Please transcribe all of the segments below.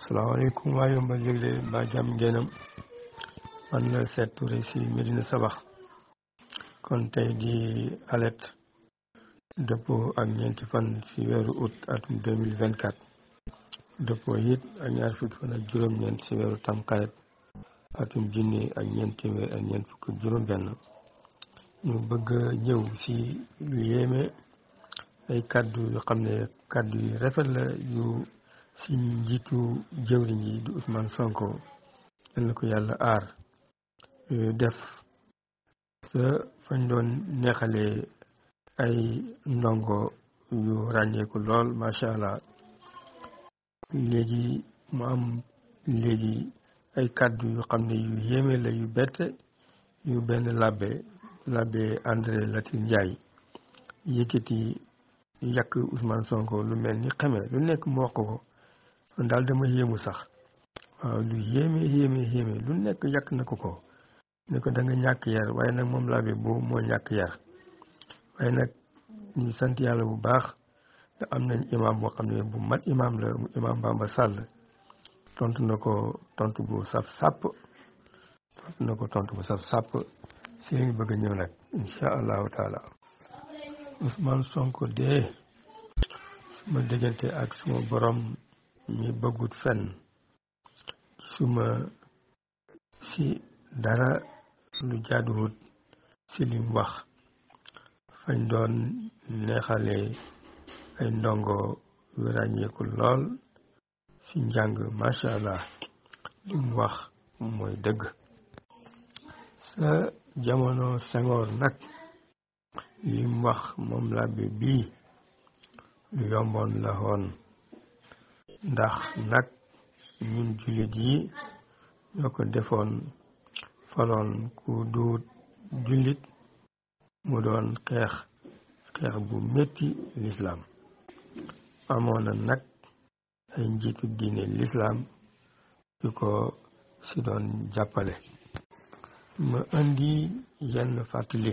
salaamaaleykum waa yombal yëgle ba jàmm ngeenam man la Seet Touré si Medina Sabax kon tey di alet dëppoo ak ñeenti fan si weeru août atum deux mille vingt quatre dëppoo it ak ñaar fukki fan ak juróom-ñeent si weeru tamxarit atum junni ak ñeent téeméer ak ñeent fukk ak juróom-benn ñu bëgg a ñëw si lu yéeme ay kàddu yu xam ne kàddu yu rafet la yu si njiitu jëwriñ yi di Ousmane Sonko yal na ko yàlla aar def sa fañ doon neexalee ay ndongo yu ràññeeku lool macha allah léegi mu am léegi ay kàddu yu xam ne yu yéeme la yu bette yu benn labbe labbe André Latir Ndiaye yëkkati yàq Ousmane Sonko lu mel ni xeme lu nekk mu wax ko kon daal dama yéemu sax waaw lu yéeme yéeme yéeme lu nekk yàq na ko ko ne ko da nga ñàkk yar waaye nag moom labbe boobu moo ñàkk yar waaye nag ñu sant yàlla bu baax te am nañ imam boo xam ne bu mat imam la imam Bamba Sall tontu na ko tontu bu saf sàpp tontu na ko tontu bu saf sàpp si lañ bëgg a ñëw nag insha allahu taala Ousmane Sonko dee suma diggante ak suma borom mi bëggut fenn suma si dara lu jaaduwut si lim wax fañ doon neexale ay ndongo yu ràññeeku lool si njàng macha allah lim wax mooy dëgg sa jamono Senghor nag lim wax moom labbe bii lu yomboon la woon ndax nag ñun jullit yi ñoo ko defoon faloon ku duut jullit mu doon xeex xeex bu metti lislaam amoon na nag ay njiitu diine lislaam yu ko si doon jàppale ma indi yenn fàttali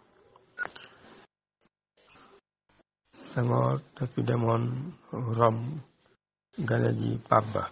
Senghor dafi demoon Rome gane ji Pape Ba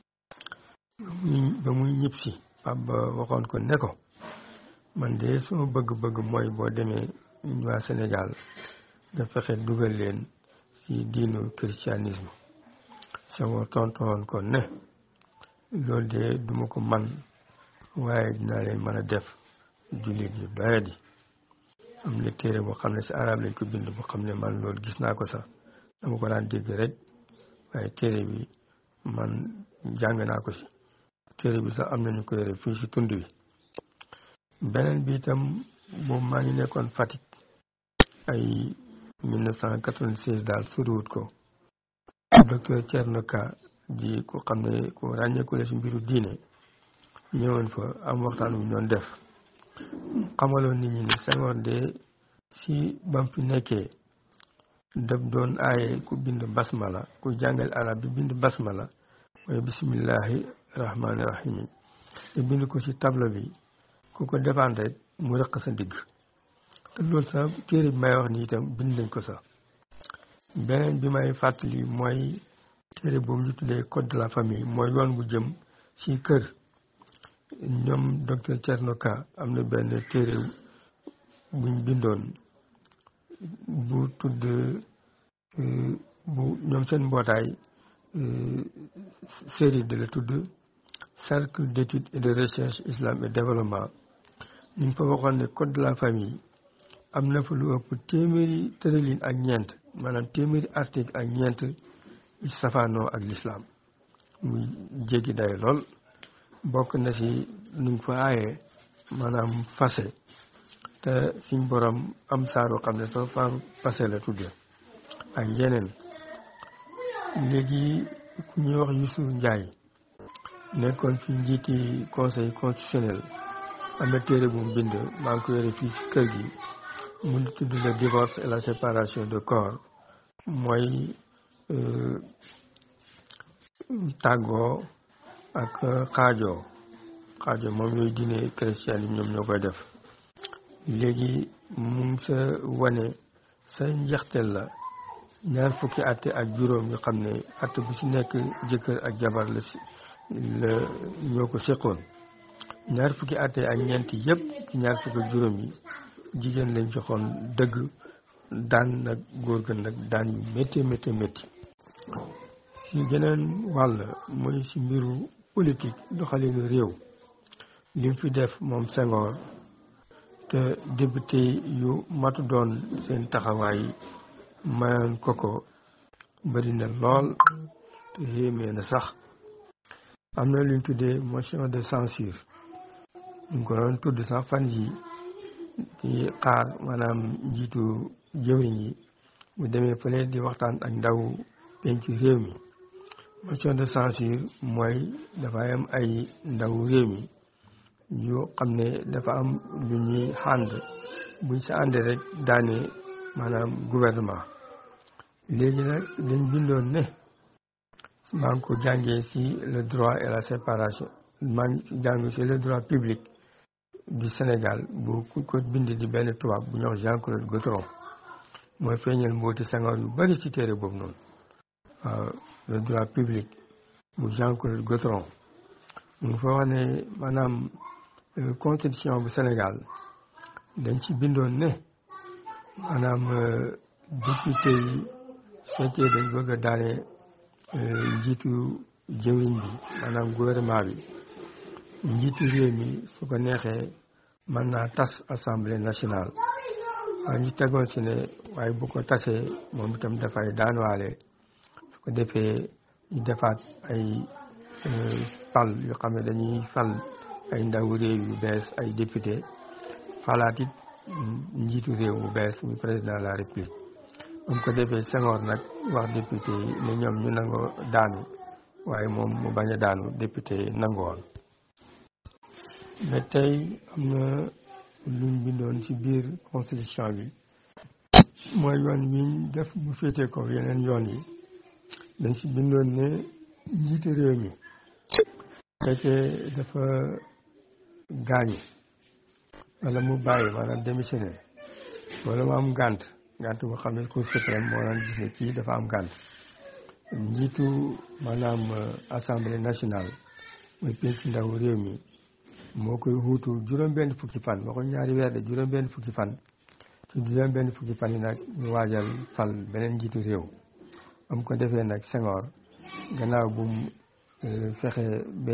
ba muy ñib si Pape Ba waxoon ko ne ko man de suma bëgg-bëgg mooy boo demee waa Sénégal nga fexe dugal leen ci diinu christianisme Senghor tontoon ko ne loolu de duma ko man waaye dinaa leen mën a def jullit yu doye di am na téere boo xam ne ci arab lañ ko bind boo xam ne man loolu gis naa ko sax dama ko daan dégg rek waaye téere bi man jàng naa ko ci téere bi sax am nañu ko yore fii ci tund wi beneen bi itam boobu maa ngi nekkoon Fatick ay 1996 daal soriwut ko docteur Thierno Ka di ku xam ne ku ràññeeku la ci mbiru diine ñëwoon fa am waxtaan wu ñoon def xamaloon nit ñi ne Senghor de si bam fi nekkee daf doon aaye ku bind basmala ku jàngal arab bi bind basmala mooy bismillahi rahmaani rahim te bind ko ci tableau bi ku ko defaan rek mu rëq sa digg te loolu sax téere bi may wax ni itam bind nañ ko sax beneen bi may fàttali mooy téere boobu ñu tuddee code de la famille mooy yoon bu jëm ci kër ñoom docteur Thierno Ka am na benn téere buñ bindoon bu tudd bu ñoom seen mbootaay série de la tudd cercle d'études et de recherche islam et développement ñu ngi fa waxoon ne code de la famille am na fa lu ëpp téeméeri tërëlin ak ñeent maanaam téeméeri article ak ñeent ci safaanoo ak l'islam muy jéggi day lool bokk na ci nuñ fa aaye maanaam fase te suñ borom am saaru xam ne soo fa fase la tudde ak yeneen léegi ku ñuy wax Youssouf Ndiaye nekkoon fi njiiti conseil constitutionnel am na téere bu mu bind maa ngi ko yore fii ci kër gi mu ngi tudd le divorce et la séparation de corps mooy tàggoo ak xaajoo xaajoo moom yooyu diine chrétien yi ñoom ñoo koy def léegi mu ngi sa wane sa njeexteel la ñaar fukki atte ak juróom yu xam ne atte bu ci nekk jëkkër ak jabar la si la ñoo ko seqoon ñaar fukki atte ak ñeenti yëpp ci ñaar fukki ak juróom yi jigéen lañ joxoon dëgg daan nag góor ga nag daan yu métti métti métti si geneen wàll mooy si mbiru politique doxalinu réew lim fi def moom Senghor te député yu matu doon seen taxawaay mayoon ko ko bëri na lool te yéemee na sax am na luñ tuddee motion de censure ñu ko doon tudd sax fan yi ci xaar maanaam njiitu jëwriñ yi bu demee fële di waxtaan ak ndaw penc réew mi motion de censure mooy dafa am ay ndaw réew mi yu xam ne dafa am lu ñuy ànd buñ sa àndee rek daane maanaam gouvernement léegi nag dañ bindoon ne maa ngi ko jàngee si le droit et la séparation maa ngi jàng si le droit public du Sénégal bu ku ko bind di benn tubaab bu ñuy wax Jean-Claude Gautron mooy feeñal mbooti Senghor yu bari ci téere boobu noonu waaw le droit public bu Jean-Claude Gautron mu fa wax ne maanaam constitution bu Sénégal dañ ci bindoon ne maanaam député yi fekkee dañ bëgg a daane njiitu jëwriñ bi maanaam gouvernement bi njiitu réew mi su ko neexee mën naa tas assemblée nationale waaye ñu tegoon si ne waaye bu ko tasee moom itam dafay daanwaale su ko defee ñu defaat ay fal yu xam ne dañuy fal ay ndaw réew yu bees ay député falaat it njiitu réew bu bees muy président de la république bu ko defee Senghor nag wax député yi ne ñoom ñu nangoo daanu waaye moom mu bañ a daanu député yi nangoon mais tey am na luñ bindoon ci biir constitution bi mooy yoon wiñ def bu féetee ko yeneen yoon yi dañ ci bindoon ne njiitu réew mi fekkee dafa gaañu wala mu bàyyi maanaam démissionné wala mu am gànt gànt boo xam ne cour suprême moo naan gis ne kii dafa am gànt njiitu maanaam assemblée nationale mooy penc ndaw réew mi moo koy wuutu juróom-benn fukki fan waxuñ ñaari weer de juróom-benn fukki fan ci juróom-benn fukki fan yi nag ñu waajal fal beneen njiitu réew am ko defee nag Senghor gannaaw bu mu fexe ba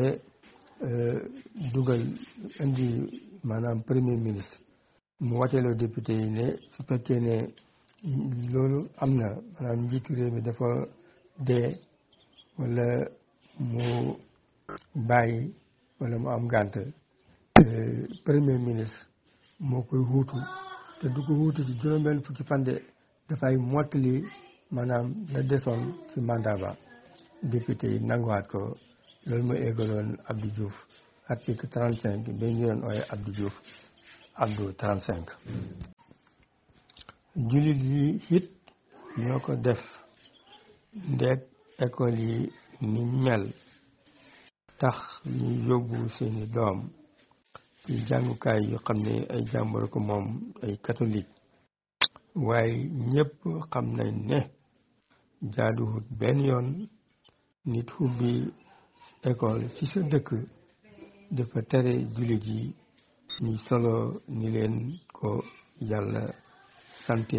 dugal indi maanaam premier ministre mu wateloo député yi ne su fekkee ne loolu am na maanaam njiitu réew mi dafa dee wala mu bàyyi wala mu am gànt premier ministre moo koy wuutu te du ko wuutu ci juróom-benn fukki fan de dafay mottali maanaam la desoon ci mandat ba député yi nanguwaat ko loolu mooy eggaloon Abdou Diouf article trente cinq ba ñu doon ooye Abdou Diouf Abdou trente cinq jullit yi it ñoo ko def ndeeg école yi ni mel tax ñu yóbbu seeni doom ci jàngukaay yu xam ne ay jàmbur ko moom ay catholique waaye ñëpp xam nañ ne jaaduwut benn yoon nit ubbi école ci sa dëkk dafa tere jullit yi ñuy solo ni leen ko yàlla sante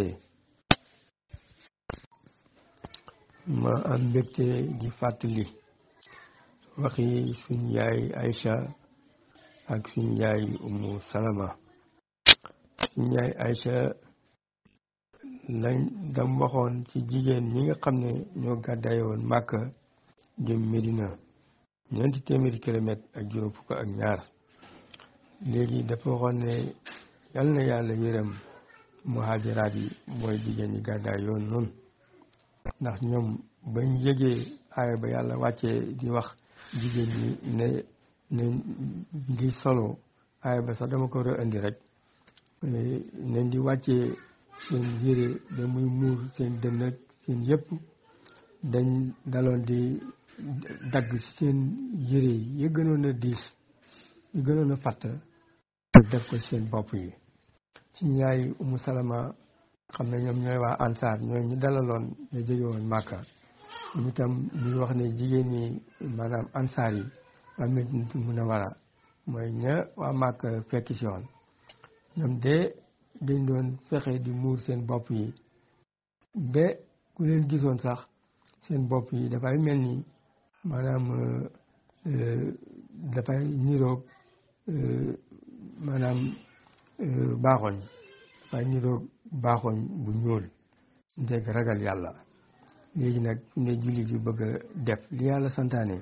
ma am mbégte di fàttali waxi suñ yaay Aïcha ak suñ yaay Umu Salama suñ yaay Aïcha lañ dam waxoon ci jigéen ñi nga xam ne ñoo gàddaay woon Màkka jëm Medina ñeenti téeméeri kilomètre ak juróom fukk ak ñaar léegi dafa waxoon ne yal na yàlla yërëm muhajiraat yi mooy jigéen ñi gàddaay yoon noonu ndax ñoom bañ yëgee aaya ba yàlla wàccee di wax jigéen ñi ne ne ngi solo aaya ba sax dama ko war a indi rek ne di wàccee seen yére da muy muur seen dënn ak seen yëpp dañ daloon di dagg seen yére yi yi gënoon a diis yi gënoon a fatt def ko seen bopp yi ci yaay umu salama xam ne ñoom ñooy waa ansaar ñooy ñu dalaloon ñu jóge woon màkka ñu itam ñu wax ne jigéen ñi maanaam ansaar yi waa Madinatul Munawwara mooy ña waa màkka fekk si woon ñoom de dañ doon fexe di muur seen bopp yi ba ku leen gisoon sax seen bopp yi dafay mel ni maanaam dafay niroog maanaam baaxoñ dafay niroog baaxoñ bu ñuul ndeg ragal yàlla léegi nag fi ne jullit yu bëgg a def li yàlla santaane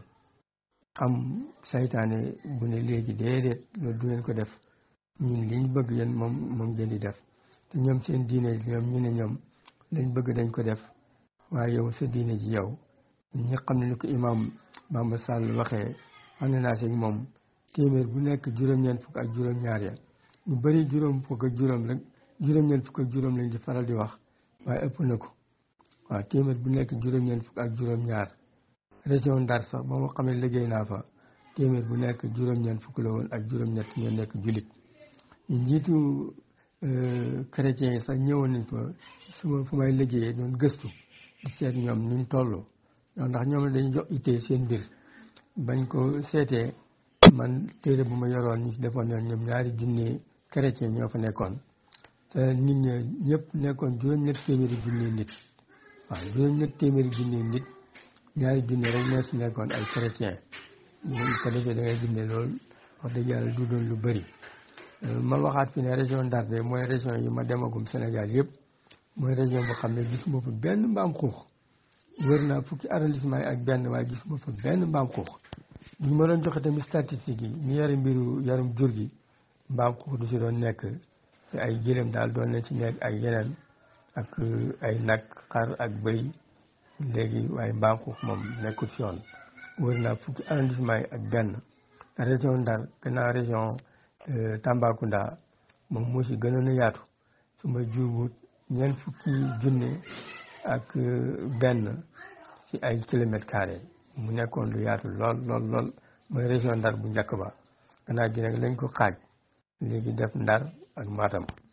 am saytaane bu ne léegi déedéet loolu du ngeen ko def ñun liñ bëgg yéen moom moom ngeen di def te ñoom seen diine ñoom ñu ne ñoom lañ bëgg dañ ko def waaye yow sa diine ji yow ñi xam ne ni ko imam Bamba Sall waxee ànd naa si moom téeméer bu nekk juróom-ñeent fukk ak juróom-ñaar ya ñu bëri juróom fukk ak juróom rek juróom-ñeent fukk ak juróom lañ di faral di wax waaye ëpp na ko waaw téeméer bu nekk juróom-ñeent fukk ak juróom-ñaar région Ndar sax ba ma xamee liggéey naa fa téeméer bu nekk juróom-ñeent fukk la woon ak juróom-ñett ñoo nekk julit ñu njiitu chrétien yi sax ñëwoon nañ fa suma fu may liggéeyee doon gëstu di seet ñoom nuñ toll ndax ñoom dañuy jox ittee seen mbir bañ ko seetee man téere bu ma yoroon ñu ci defoon yoon ñoom ñaari junne chrétien ñoo fa nekkoon te nit ñi ñëpp nekkoon juróom-ñett téeméeri junne nit waaw juróom-ñett téeméeri junne nit ñaari junne rek ñoo si nekkoon ay chrétien bu ko defee da ngay junne loolu wax dëgg yàlla du doon lu bëri ma waxaat fi ne région Ndar de mooy région yi ma demagum Sénégal yëpp mooy région boo xam ne gisuma fa benn mbaam xuux wër naa fukki arrondissement yi ak benn waaye gisuma fa benn mbaam xuux ñu ma doon joxe tamit statistique yi ñu yore mbiru yarum jur gi mbaam xuux du si doon nekk te ay gëlëm daal doon na ci nekk ay yeneen ak ay nag xar ak bëy léegi waaye mbaam xuux moom nekkul si yoon wër naa fukki arrondissement yi ak benn région Ndar gannaaw région Tambacounda moom moo si gënoon a yaatu su ma juubut ñeent fukki junne ak benn ci ay kilomètres carrés mu nekkoon lu yaatu lool lool lool mooy région Ndar bu njëkk ba gannaaw gi nag lañ ko xaaj léegi def Ndar ak Matam